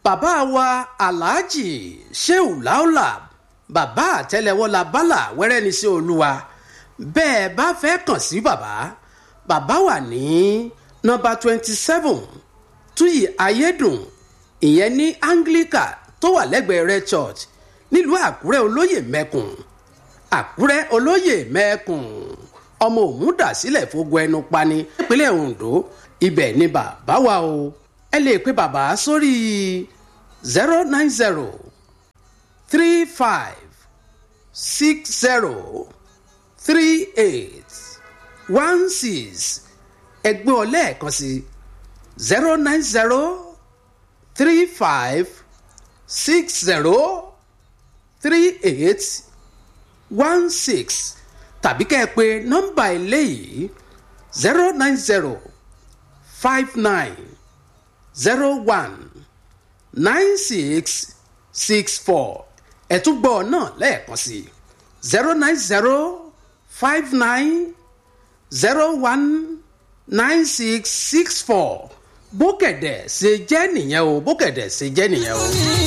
bàbá wa aláàjì sheu laola bàbá àtẹlẹwọ la bálà wẹrẹ ní sí olúwa bẹ́ẹ̀ bá fẹ́ kàn sí bàbá bàbá wà ní nọ́mbà twenty seven túyì ayédùn ìyẹn ní anglican tó wà lẹ́gbẹ̀ẹ́ rẹ church nílùú àkúrẹ́ olóyè mẹ́kùn àkúrẹ́ olóyè mẹ́kùn ọmọ òun dà sílẹ̀ fógun ẹnu pani nípínlẹ̀ ondo ibẹ̀ ni bàbá wa o ẹ lè pe bàbá sórí zero nine zero three five six zero three eight one six ẹgbẹ́ ọlẹ́ẹ̀kan sí zero nine zero three five six zero three eight one six tàbí kẹ́ ẹ pé nọ́mbà eléyìí zero nine zero five nine zero one nine six six four ẹ̀túgbọ́ náà lẹ́ẹ̀kan sí zero nine zero five nine zero one nine six six four bókẹ̀dẹ̀ ṣe jẹ́ nìyẹn o bókẹ̀dẹ̀ ṣe jẹ́ nìyẹn o.